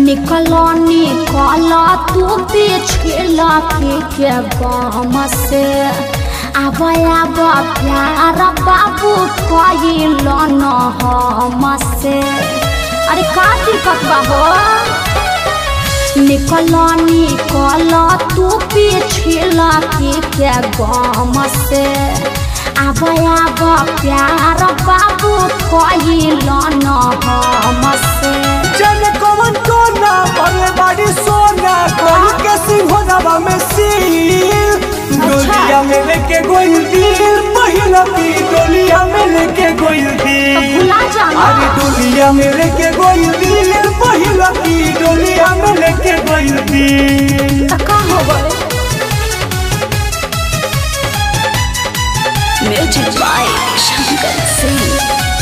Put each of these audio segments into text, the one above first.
निकलो निकल तू पिछला के के गम से आब आब प्यार बाबू कइल न हम से अरे का दिक्कत बा हो निकल निकल तू पिछला के के गम से आब आब प्यार बाबू कइल न हम से जन कवन कोना बड़े बड़ी सोना कोई के सिंहोनवा में सील डोलिया में लेके गोइल दिल पहिला की डोलिया में लेके गोइल दिल भुला जाना अरे डोलिया में लेके गोइल दिल पहिला की डोलिया में लेके गोइल दिल त का हो गए म्यूजिक बाय शंकर सिंह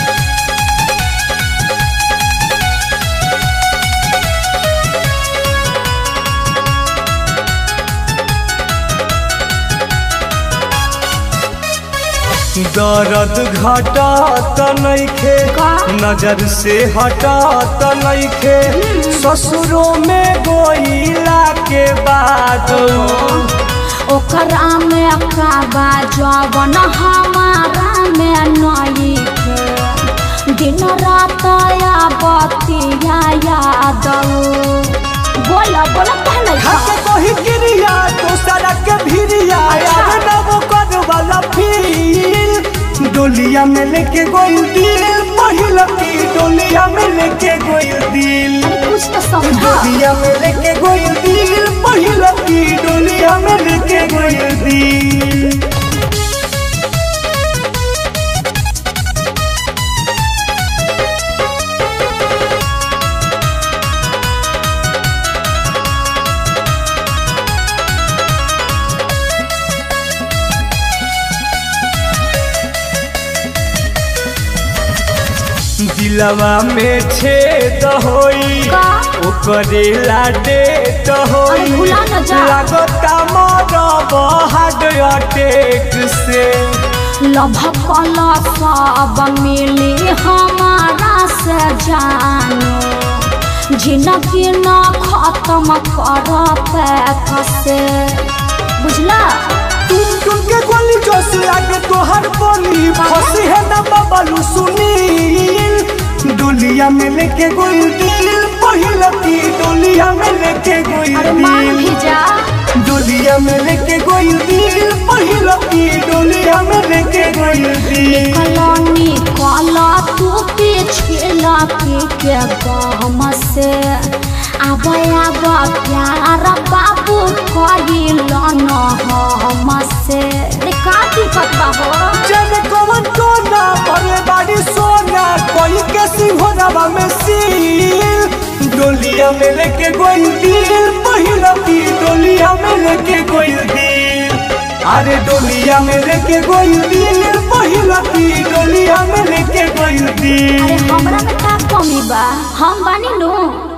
दर्द घटा त नइखे का? नजर से हटा त नइखे ससुरों में गोइला के बाद ओकरा में का बा जवन हमारा में नई के दिन रात या बतिया याद बोला बोला पहले हाथे कोही गिरिया दूसरा के भिरिया अच्छा। यार ना वो कर वाला फील डोलिया में लेके गोइल दिल पहिला की डोलिया में लेके गोइल दिल कुछ तो समझा डोलिया में लेके गोइल दिल पहिला की डोलिया में लेके गोइल दिल दिलवा में छेद होई का? ओकरे लाडे तो अरे होई भुला न जा। लागता मरब हार्ट अटैक से लभकल सब मिली हमारा से जाने जिंदगी न खत्म कर पैक से बुझला तुम तुम के गोली जोश लागे तोहर बोली फंसी है ना बबलू सुनील डोलिया में लेके गोइल दिल पहिला की डोलिया में लेके गोइल अरे मान भी दिल जा डोलिया में लेके गोइल दिल पहिला की डोलिया में लेके गोइल दिल कलनी कला तू पिछला के के गम से आब आब प्यार बाबू कइल न हम से अरे का दिक्कत बा हो जन कवन कोना बड़े बड़ी सोना कोई के सिंहोनवा में सील डोलिया में लेके गोइल दिल पहिला की डोलिया में लेके गोइल दिल अरे डोलिया में लेके गोइल दिल पहिला की डोलिया में लेके गोइल दिल अरे हमरा में का कमी बा हम बानी नु